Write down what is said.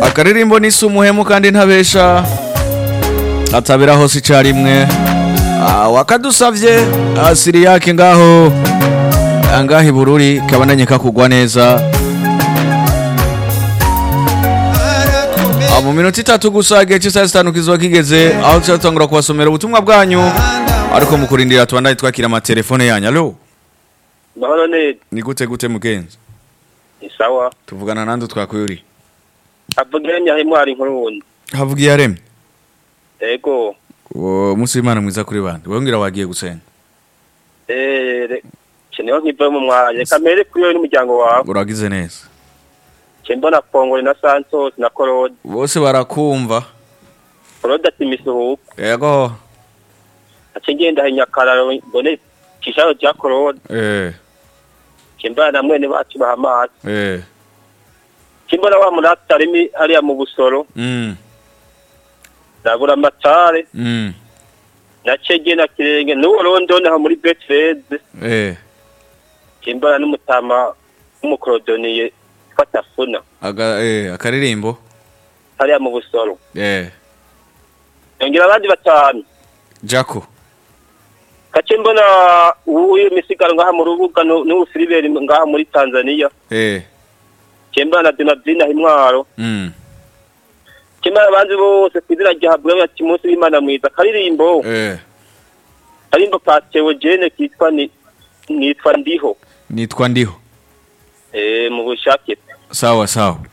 akaririmbo nisi umuhemu kandi ntabesha atabera hose icarimwe Ah, wakadusavye ah, siriyake ngaho ah, ngaho ibururi kabandanye kakugwa neza Ah, mu minota itatu gusa igihe cy'isaha zitanu kizoba kigeze aho tuzatangura kubasomera ubutumwa bwanyu ariko mu kurindira tubandanye twakira amatelefone yanyu alo mahoro neza ni gute gute mugenzi ni sawa tuvugana nande twakuyuri avugira nyahimwari nk'urundi havugiye yaremye ego uwo munsi w'imana mwiza kuri bande wongera wagiye gusenga eh keneho nkiva mu mwanya kamere kuri wowe n'umuryango wawe uragize neza ke mbona kongore na santos na korode bose barakumva korode ati misuhuko yego ace ngenda hinyakararo mbone kisharo cya korode eh ke mbona na mwene bacu bahamazi eh ke mbona wa murata arimi hariya mu busoro mm ndabura amatare mm na cege na kirenge n'uwo rondone aho muri betreze eh ke mbona n'umutama w'umukorodoniye fata funa aga eh akaririmbo hariya mu busoro eh yongera abandi batanu Jaco kace mbona uyu misigaro ngaha mu rubuga nu- n'ubu Filibert ngaha muri Tanzania eh kemba na Donaldina Himwaro mm kemba abandi bose kwizina rya Habwa ati munsi w'Imana mwiza karirimbo eh karirimbo ka Theogene kitwa ni nitwa ndiho nitwa ndiho eh mu bushake sawa sawa